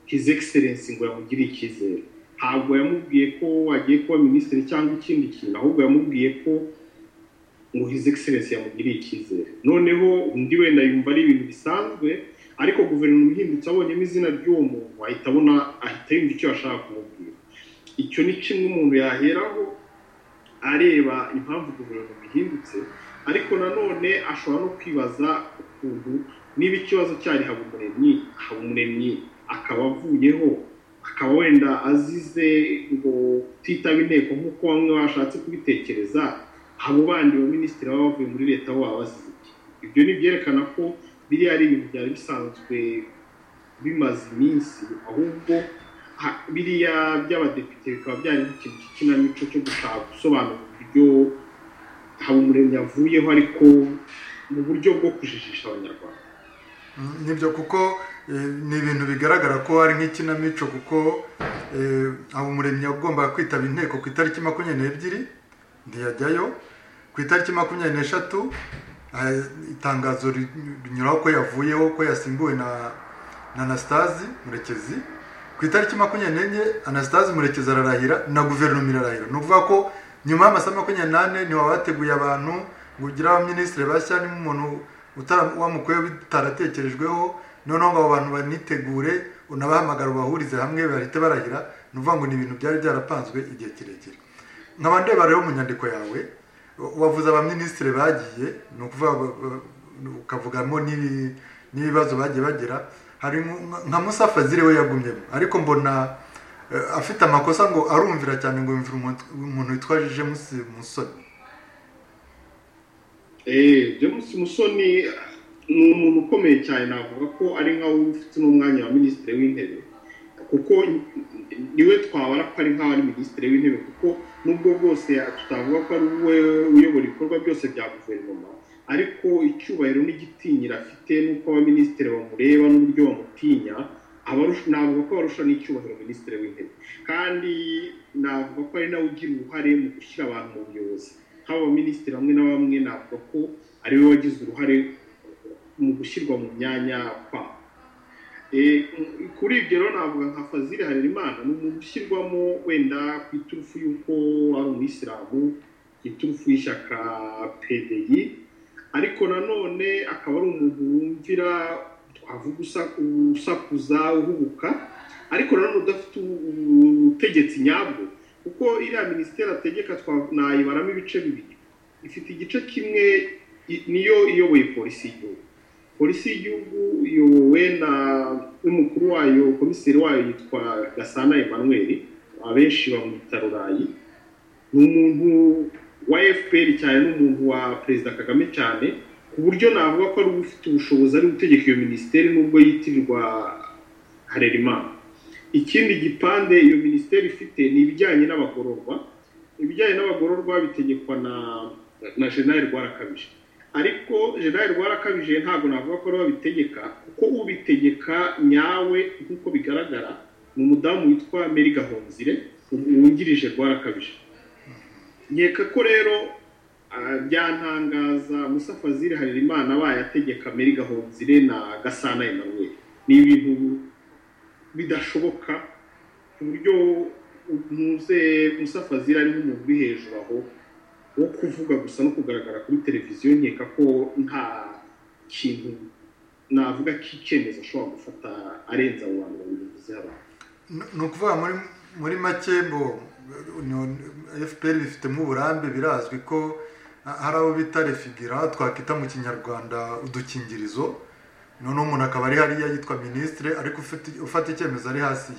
his excellence ngo yamugiriye icyizere ntabwo yamubwiye ko agiye kuba minisitiri cyangwa ikindi kintu ahubwo yamubwiye ko ngo his excellence yamugiriye icyizere noneho undi wenda yumva ari ibintu bisanzwe ariko guverinoma ihindutse abonyemo izina ry'uwo muntu ahita abona ahita yumva icyo yashaka kumubwira icyo ni kimwe umuntu yaheraho areba impamvu guverinoma ihindutse ariko nanone ashobora no kwibaza ukuntu niba ikibazo cyari habumuremyi habumuremyi akaba avuyeho akaba wenda azize ngo kutitaba inteko nk'uko bamwe bashatse kubitekereza abo bandi baminisitiri baba bavuye muri leta bo baba bazize iki ibyo ni ibyerekana ko biriya ari ibintu byari bisanzwe bimaze iminsi ahubwo ha- biriya by'abadepite bikaba byari nk'ikintu cy'ikinamico cyo gushaka gusobanura uburyo habumuremyi yavuyeho ariko mu buryo bwo kujijisha abanyarwanda Mm, nibyo kuko eh, ni ibintu bigaragara ko hari nk'ikinamico kuko eh, habumuremyi yagombaga kwitaba inteko ku itariki makumyabiri n'ebyiri ntiyajyayo ku itariki makumyabiri n'eshatu eh, itangazo ri- rinyuraho ko yavuyeho ko yasimbuwe na na anastasi murekezi ku itariki makumyabiri n'enye anastasi murekezi ararahira na guverinoma irarahira ni ukuvuga ko nyuma y'amasaha makumyabiri n'ane ntiwaba wateguye abantu ngo ugire abaminisitiri bashya niba umuntu utara- wamukuyeho bitaratekerejweho noneho ngo abo bantu banitegure unabahamagara ubahurize hamwe bahite barahira ni ukuvuga ngo ni ibintu byari byarapanzwe igihe kirekire nkaba ndeba rero mu nyandiko yawe wa- wavuze abaminisitiri bagiye ni ukuvuga ba- ba- ukavugamo n'ibi- n'ibibazo bagiye bagira hari nk- nka musafa ziriwe yagumyemo ariko mbona eh, afite amakosa ngo arumvira cyane ngo yumvira umuntu- umuntu witwa james musoni Eh, James Musoni ah, ni umuntu ukomeye cyane navuga ko ari nkawe ufite n'umwanya wa minisitiri w'intebe kuko niwe twabara ko ari nkaho ari minisitiri w'intebe kuko nubwo bwose ya- tutavuga ko ari we uyobora ibikorwa byose bya guverinoma ariko icyubahiro n'igitinyiro afite n'uko abaminisitiri bamureba n'uburyo bamutinya abarusha- navuga ko barusha n'icyubahiro minisitiri w'intebe kandi navuga ko ari nawe ugira uruhare mu gushyira abantu mu buyobozi nk'aba baminisitiri bamwe na bamwe navuga ko ariwe wagize uruhare mu gushyirwa mu myanya kwabo Eh, m- kuri ibyo rero navuga nka fazili harerimana ni umuntu ushyirwamo wenda ku iturufu y'uko ari umuyisilamu ku iturufu y'ishyaka pdi ariko nanone akaba ari umuntu wumvira twavuga usa- usakuza uhubuka ariko nanone udafite ubu- ubu- ubutegetsi nyabwo kuko iriya minisiteri ategeka twa- nayibaramo ibice bibiri ifite igice kimwe i- niyo iyoboye polisi y'igihugu polisi y'igihugu iyobowe na n'umukuru wayo komiseri wayo yitwa gasana emmanuel abenshi bamwita rurayi ni umuntu wa fpr cyane n'umuntu wa perezida kagame cyane ku buryo navuga ko ari ufite ubushobozi ari gutegeka iyo minisiteri nubwo yitirirwa harerimana ikindi gipande iyo minisiteri ifite ni ibijyanye n'abagororwa ibijyanye n'abagororwa bitegekwa na na jenali rwarakabije ariko jenali rwarakabije ntabwo navuga ko ariwe abitegeka kuko ubitegeka nyawe nk'uko bigaragara ni umudamu witwa meri gahonzire wungirije rwarakabije nkeka ko rero ah, byantangaza musa fazil harerimana abaye ategeka meri gahonzire na gasana emmanuel ni ibintu bidashoboka ku buryo ntuze Musa Fazil ari nk'umuntu uri hejuru aho wo kuvuga gusa no kugaragara kuri televiziyo nkeka ko nta kintu navuga k'icyemezo ashobora gufata arenze abo bantu babiri bivuze abantu Ni- ni ukuvuga muri muri make ngo fpr bifitemo uburambe birazwi ko ha- hari abo bita refigira twakwita mu kinyarwanda udukingirizo noneho umuntu akaba ari hariya yitwa minisitire ariko ufite- ufata icyemezo ari hasi ye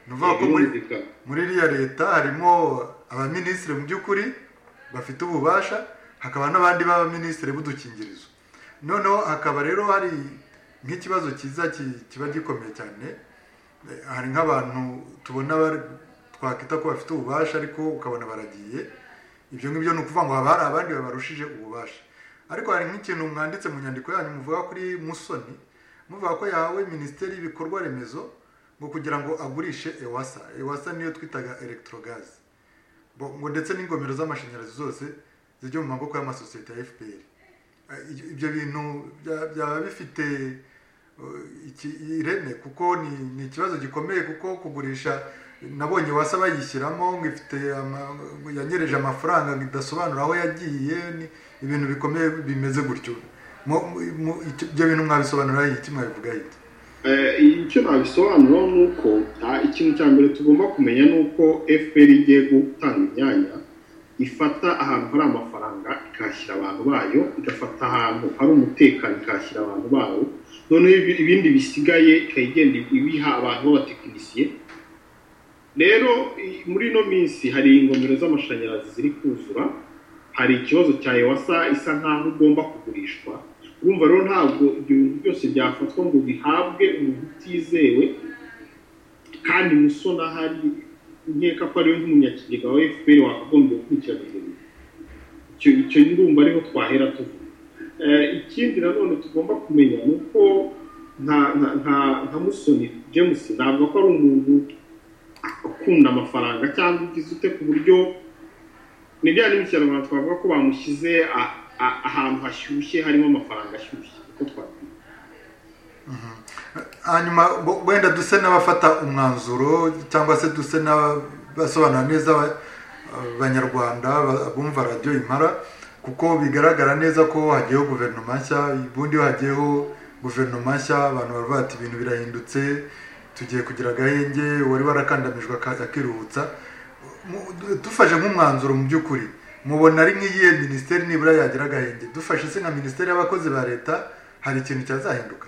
ni ukuvuga ko muri Birumvikana. muri iriya leta harimo abaminisitiri mu by'ukuri bafite ububasha hakaba n'abandi b'abaminisitiri b'udukingirizo noneho hakaba rero hari nk'ikibazo cyiza ki- kiba gikomeye cyane Eh, hari nk'abantu tubona bari- twakwita ko bafite ububasha ariko ukabona baragiye ibyo ngibyo ni ukuvuga ngo haba hari abandi babarushije ububasha ariko hari nk'ikintu mwanditse mu nyandiko yanyu muvuga kuri musoni muvuga ko yahawe minisiteri y'ibikorwa remezo ngo kugira ngo agurishe ewasa ewasa niyo twitaga electrogas Bo- ngo ndetse n'ingomero z'amashanyarazi zose zijya mu maboko y'amasosiyete ya fpr Eh, ibyo- ibyo bintu bya- byaba bifite eh, iki- ireme kuko ni- ni ikibazo gikomeye kuko kugurisha nabonye wasa bayishyiramo ngo ifite ama- ngo yanyereje amafaranga ngo idasobanura aho yagiye ni ibintu bikomeye bimeze gutyo Mu- mu- mu- icyo- ibyo bintu mwabisobanura iki mwabivuga iki Eh, icyo nabisobanura ni uko ah, ikintu cya mbere tugomba kumenya ni uko fpr igiye gutanga imyanya ifata ahantu hari amafaranga ikahashyira abantu bayo igafata ahantu hari umutekano ikahashyira abantu bayo noneho ibi- ibindi bisigaye ikajya igenda ibiha abantu b'abatekinisiye rero i- muri ino minsi hari ingomero z'amashanyarazi ziri kuzura hari ikibazo cya ewasa isa nkaho igomba kugurishwa urumva rero ntabwo ibyo bintu byose byafatwa ngo bihabwe umuntu utizewe kandi musona hari nkeka ko ariwe nk'umunyakigega wa fpr wakagombye gukurikirana ibyo bintu icyo icyo ndumva ariho twahera tuvuga Eh, ikindi nanone tugomba kumenya ni uko nka nka nka- nka musoni james navuga ko ari umuntu ukunda amafaranga cyangwa ugize ute ku buryo ni bya bindi kinyarwanda twavuga ko bamushyize a- a- ahantu hashyushye harimo amafaranga ashyushye uko twakwita hanyuma bo- wenda duse n'abafata umwanzuro cyangwa se duse n'abasobanura neza aba- abanyarwanda ba- bumva radiyo imara kuko bigaragara neza ko hagiyeho guverinoma nshya ubundi iyo hagiyeho guverinoma nshya abantu baravuga ati ibintu birahindutse tugiye kugira agahenge wari warakandamijwe aka- akiruhutsa Mu- du- dufashe nk'umwanzuro mu by'ukuri mubona ari nk'iyihe minisiteri nibura yagira agahenge dufashe se nka minisiteri y'abakozi ba leta hari ikintu cyazahinduka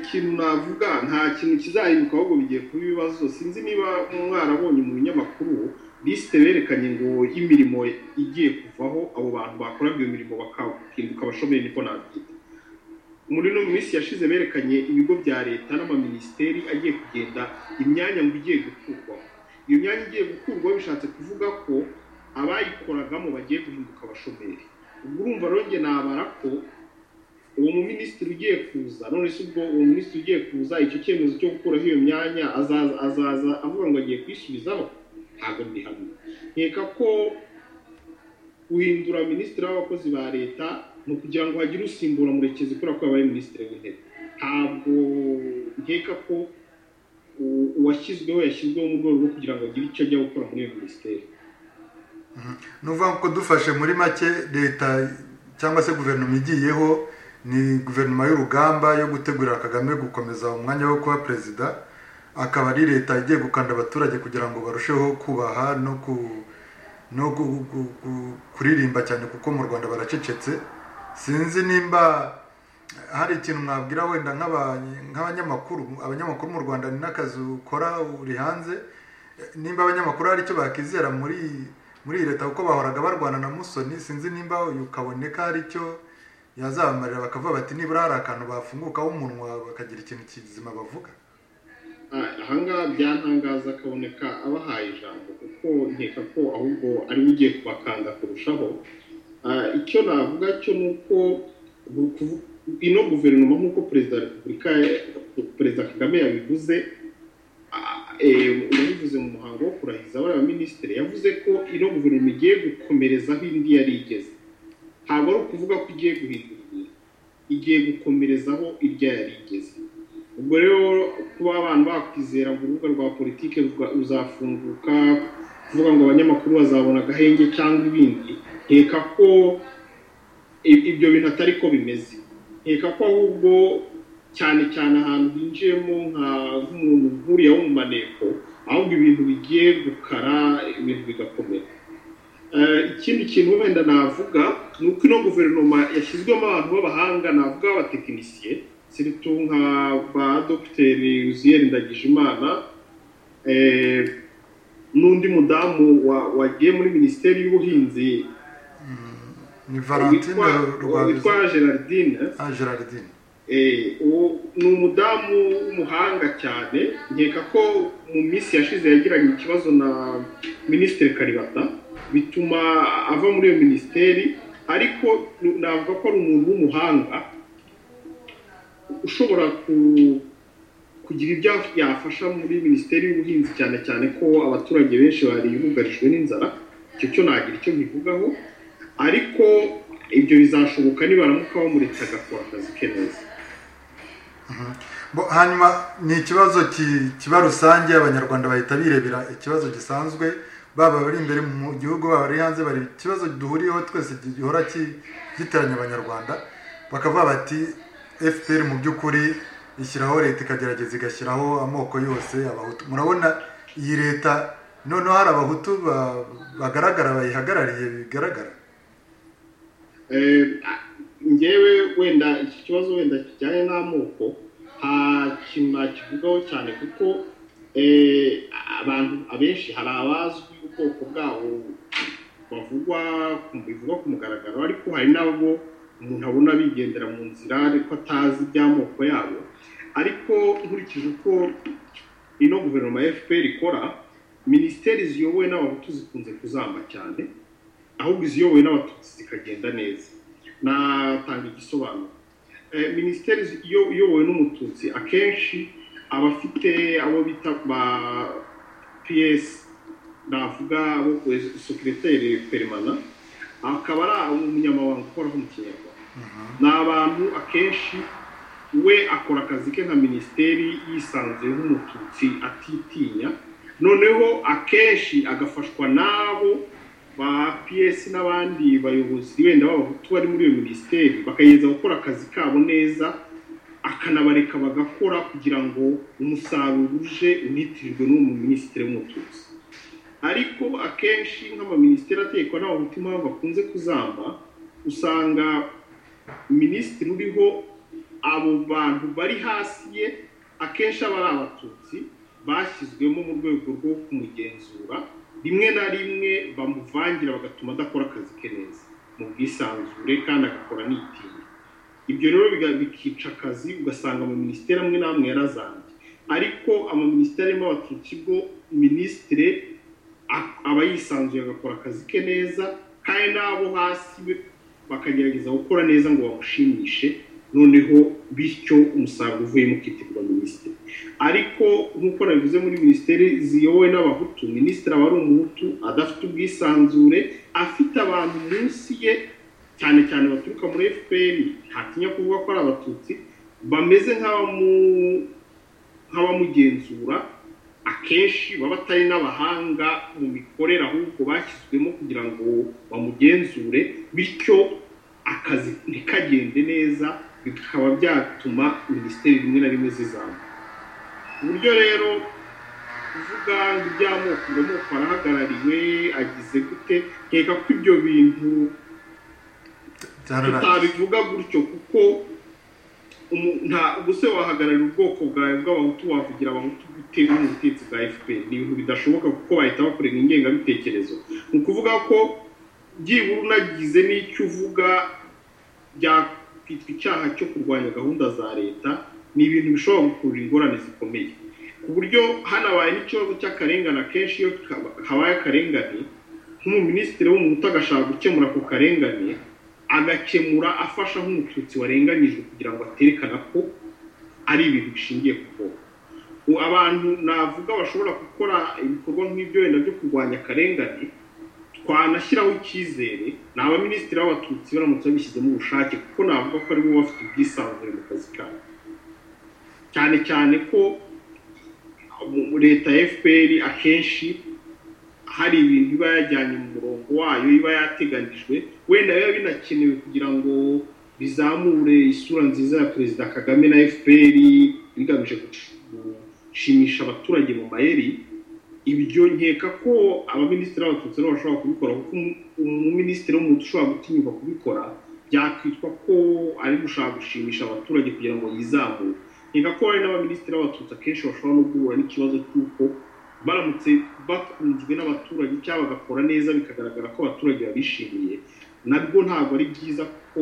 ikintu navuga nta kintu kizahinduka ahubwo bigiye kuba ibibazo sinzi niba mwarabonye mu binyamakuru lisite berekanye ngo y'imirimo igiye kuvaho abo bantu bakora iyo mirimo bakahinduka abashomeri niko nabyita muri ino minsi yashize berekanye ibigo bya leta n'amaminisiteri agiye kugenda imyanya ngo igiye gukurwaho iyo myanya igiye gukurwaho bishatse kuvuga ko abayikoragamo bagiye guhinduka abashomeri ubwo urumva rero nabara ko uwo muminisitiri ugiye kuza none se ubwo uwo minisitiri ugiye kuza icyo cyemezo cyo gukuraho iyo myanya azaza avuga ngo agiye kwisubizaho ntabwo ndi hamwe nkeka ko guhindura minisitiri w'abakozi ba leta ni ukugira ngo hagire usimbura murekezi kubera ko yabaye minisitiri w'intebe ntabwo nkeka ko uwashyizweho yashyizweho mu rwego rwo kugira ngo agire icyo ajya gukora muri iyo minisiteri ni ukuvuga ko dufashe muri make leta cyangwa se guverinoma igiyeho ni guverinoma y'urugamba yo gutegurira kagame gukomeza umwanya wo kuba perezida akaba ari leta igiye gukanda abaturage kugira ngo barusheho kubaha no ku no kuririmba cyane kuko mu rwanda baracecetse sinzi nimba hari ikintu mwabwira wenda nk'abanyamakuru abanyamakuru mu rwanda ni n'akazi ukora uri hanze nimba abanyamakuru hari icyo bakizera muri muri iyi leta kuko bahoraga barwana na musoni sinzi nimba uyu kaboneka hari icyo yazabamarira bakavuga bati nibura hari akantu bafungukaho umunwa bakagira ikintu kizima bavuga ahangaha byantangaza kaboneka abahaye ijambo kuko nkeka ko ahubwo ariwe ugiye kubakanda kurushaho icyo navuga cyo ni uko ino guverinoma nk'uko perezida wa repubulika perezida kagame yabivuze yabivuze mu muhango wo kurahiza bariya minisitiri yavuze ko ino guverinoma igiye gukomerezaho indi yari igeze ntabwo ari ukuvuga ko igiye guhindura ibintu igiye gukomerezaho irya yari igeze ubwo rero kuba abantu bakwizera ngo urubuga rwa politiki ruzafunguka kuvuga ngo abanyamakuru bazabona agahenge cyangwa ibindi nkeka ko ibyo bintu atari ko bimeze nkeka ko ahubwo cyane cyane ahantu hinjiyemo nk'umuntu nkuriyeho mu maneko ahubwo ibintu bigiye gukara ibintu bigakomera ikindi kintu wenda navuga ni uko ino guverinoma yashyizwemo abantu b'abahanga navuga abatekinisiye siritu nka ba dogiteri yuziyeri ndagijimana n'undi mudamu wagiye muri minisiteri y'ubuhinzi ni valentine witwa gerardine gerardine ni umudamu w'umuhanga cyane nkeka ko mu minsi yashize yagiranye ikibazo na minisitiri karibata bituma ava muri iyo minisiteri ariko navuga ko ari umuntu w'umuhanga ushobora kugira ibyo yafasha muri minisiteri y'ubuhinzi cyane cyane ko abaturage benshi bari bugarijwe n'inzara icyo cyo nagira icyo mbivugaho ariko ibyo bizashoboka nibaramuka bamuretse agakora akazi ke neza hanyuma ni ikibazo kiba rusange abanyarwanda bahita birebera ikibazo gisanzwe baba bari imbere mu gihugu baba bari hanze bari ikibazo duhuriyeho twese gihora giteranya abanyarwanda bakavuga bati fpr mu by'ukuri ishyiraho leta ikagerageza igashyiraho amoko yose abahutu murabona iyi leta noneho hari abahutu bagaragara bayihagarariye bigaragara ngewe wenda iki kibazo wenda kijyanye n'amoko nta kintu nakivugaho cyane kuko abantu abenshi hari abazwi ubwoko bwabo bavugwa bivugwa ku mugaragaro ariko hari n'abo umuntu abona bigendera mu nzira ariko atazi iby'amoko yabo ariko nkurikije uko ino guverinoma ya fpr ikora minisiteri ziyobowe n'abahutu zikunze kuzamba cyane ahubwo iziyobowe n'abatutsi zikagenda neza natanga igisobanuro minisiteri iyobowe n'umututsi akenshi aba afite abo bita ba ps navuga abo sekiriteri perimana akaba ari umunyamabanga ukoraho mu kinyarwanda ni abantu akenshi we akora akazi ke nka minisiteri yisanzuye nk'umututsi atitinya noneho akenshi agafashwa n'abo ba ps n'abandi bayobozi wenda b'abahutu bari muri iyo minisiteri bakageza gukora akazi kabo neza akanabareka bagakora kugira ngo umusaruro uje unitirirwe n'uwo mu minisitiri w'umututsi ariko akenshi nk'amaminisitiri atekwa n'abahutu impamvu bakunze kuzamba usanga minisitiri uriho abo bantu bari hasi ye akenshi aba ari abatutsi bashyizwemo mu rwego rwo kumugenzura rimwe na rimwe bamuvangira bagatuma adakora akazi ke neza mu bwisanzure kandi agakora nitinya ibyo rero biga- bikica akazi ugasanga mu minisiteri amwe n'amwe yarazambye ariko amaminisiteri arimo abatutsi bwo minisitire a- aba yisanzuye agakora akazi ke neza kandi n'abo hasi be bakagerageza gukora neza ngo bamushimishe noneho bityo umusaruro uvuyemo ukitirwa minisitiri ariko nk'uko nabivuze muri minisiteri ziyobowe n'abahutu minisitiri aba ari umuhutu adafite ubwisanzure afite abantu munsi ye cyane cyane baturuka muri fpr ntatinya kuvuga ko ari abatutsi bameze nk'abamu- nk'abamugenzura akenshi baba atari n'abahanga mu mikorere ahubwo bashyizwemo kugira ngo bamugenzure bityo akazi ntikagende neza bikaba byatuma minisiteri rimwe na rimwe zizamuka uburyo rero kuvuga ngo iby'amoko ngo amoko arahagarariwe agize gute nkeka ko ibyo bintu byararaye tutabivuga gutyo kuko umu- nta ubuse wahagararira ubwoko bwawe bw'abahutu wavugira abahutu bitewe n'ubutegetsi bwa fpr ni ibintu bidashoboka kuko bahita bakorera ingengabitekerezo ni ukuvuga ko byibura unagize n'icyo uvuga byakwitwa icyaha cyo kurwanya gahunda za leta ni ibintu bishobora gukurura ingorane zikomeye ku buryo hanabaye n'ikibazo cy'akarengane akenshi iyo kaba- habaye akarengane nk'umuminisitiri w'umuhutu agashaka gukemura ako karengane agakemura afasha nk'umututsi warenganyijwe kugira ngo aterekana ko ari ibintu bishingiye ku bwoko U- abantu navuga bashobora gukora ibikorwa nk'ibyo wenda byo kurwanya akarengane twanashyiraho icyizere ni abaminisitiri b'abatutsi baramutse babishyizemo ubushake kuko navuga ko aribo bafite ubwisanzure mu kazi kabo cyane cyane ko mu- leta ya fpr akenshi hari ibintu iba yajyanye mu murongo wayo iba yateganijwe wenda biba binakenewe kugira ngo bizamure isura nziza ya perezida kagame na fpr bigamije gushimisha abaturage mu mayeri ibyo nkeka ko abaminisitiri b'abatutsi nabo bashobora kubikora kuko umu- umuminisitiri w'umutu ushobora gutinyuka kubikora byakwitwa ko ari gushaka gushimisha abaturage kugira ngo yizamure nkeka ko hari n'abaminisitiri b'abatutsi akenshi bashobora no guhura n'ikibazo cy'uko baramutse bakunzwe n'abaturage cyangwa bagakora neza bikagaragara ko abaturage babishimiye nabwo ntabwo ari byiza ko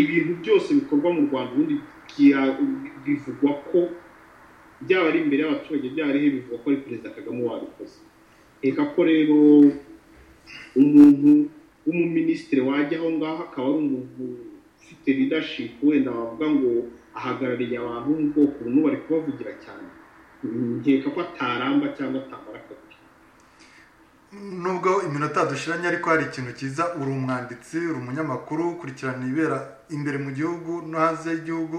ibintu byose bikorwa mu rwanda ubundi bya- bivugwa ko byaba ari imbere y'abaturage byaba ari he bivugwa ko ari perezida kagame wabikoze reka ko rero umuntu w'umuminisitiri wajya aho ngaho akaba ari umuntu ufite leadership wenda wavuga ngo ahagarariye abantu bo mu bwoko bumwe bari kubavugira cyane nkeka ko ataramba cyangwa atamara akazi nubwo iminota dushiranye ariko hari ikintu cyiza uri umwanditsi uri umunyamakuru ukurikirana ibibera imbere mu gihugu no hanze y'igihugu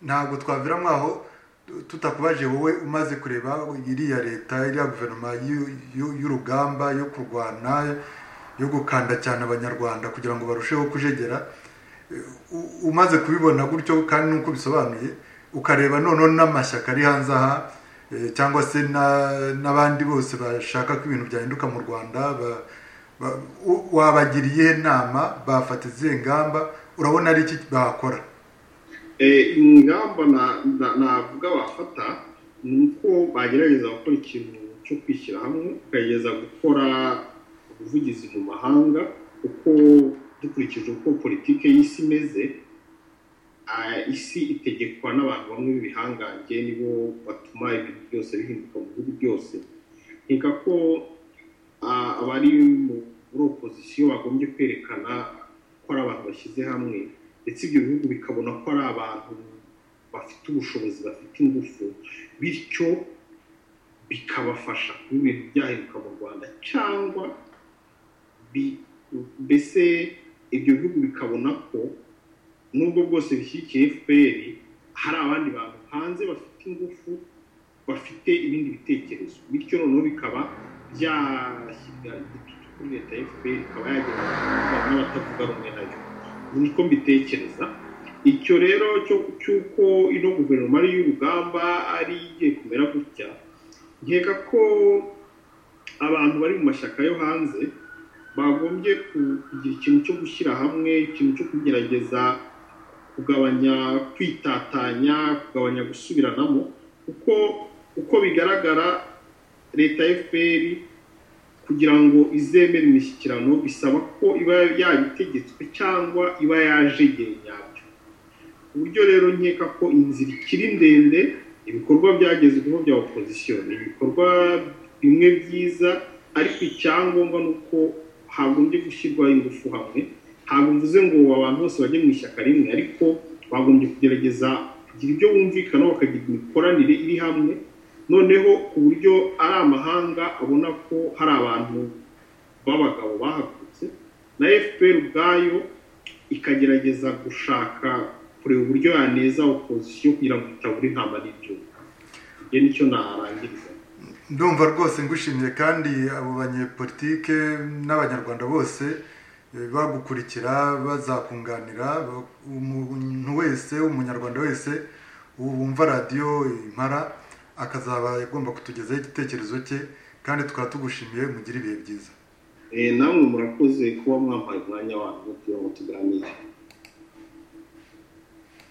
ntabwo twaviramo aho tutakubaje wowe umaze kureba iriya leta iriya guverinoma y'u- y'u- y'urugamba yo kurwana yo gukanda cyane abanyarwanda kugira ngo barusheho kujegera u- umaze kubibona gutyo kandi nuko bisobanuye ukareba noneho n'amashyaka ari hanze aha eh, cyangwa se na- n'abandi bose bashaka ko ibintu byahinduka mu rwanda ba- ba- u- wabagiriye iyihe nama bafata izihe ngamba urabona ari iki bakora Eh, ingamba na- na- navuga bafata ni uko bagerageza gukora ikintu cyo kwishyira hamwe bakagerageza gukora ubuvugizi mu mahanga kuko dukurikije uko politiki y'isi imeze ah, isi itegekwa n'abantu bamwe b'ibihangange nibo batuma ibintu byose bihinduka mu bihugu byose nkeka ko ah, abari mu- muri opozisiyo bagombye kwerekana ko ari abantu bashyize hamwe ndetse ibyo bihugu bikabona ko ari abantu bafite ubushobozi bafite ingufu bityo bikabafasha kuba ibintu byahinduka mu rwanda cyangwa bi- mbese ibyo bihugu bikabona ko nubwo bwose bishyigikiye fpr hari abandi bantu hanze bafite ingufu bafite ibindi bitekerezo bityo noneho bikaba byashyirwa igitutu kuri leta ya fpr ikaba yagera n'abatavuga rumwe nayo niko mbitekereza icyo rero cyo cy'uko ino guverinoma ari y'urugamba ari igiye kumera gutya nkeka ko abantu bari mu mashyaka yo hanze bagombye ku- kugira ikintu cyo gushyira hamwe ikintu cyo kugerageza kugabanya kwitatanya kugabanya gusubiranamo kuko uko bigaragara leta fpr kugira ngo izemere imishyikirano bisaba ko iba yabitegetswe cyangwa iba yajegeye nyabyo ku buryo rero nkeka ko inzira ikiri ndende ibikorwa byagezweho bya opozisiyo ni ibikorwa bimwe byiza ariko icyangombwa ni uko hagombye gushyirwaho ingufu hamwe ntabwo mvuze ngo abantu bose bajye mu ishyaka rimwe ariko bagombye kugerageza kugira ibyo bumvikana bakagira imikoranire iri hamwe noneho ku buryo ari amahanga abona ko hari abantu b'abagabo bahagurutse na fpr ubwayo ikagerageza gushaka kureba uburyo yaneza opozisiyo kugira ngo itabura intama n'ibyuma ibyo nicyo narangiriza ndumva rwose ngushimiye kandi abo banyepolitike n'abanyarwanda bose bagukurikira bazakunganira umuntu wese umunyarwanda wese wumva radiyo impara akazaba agomba kutugezaho igitekerezo cye kandi tukaba tugushimiye mugire ibihe byiza namwe murakoze kuba mwampaye umwanya wanyu kugira ngo tuganire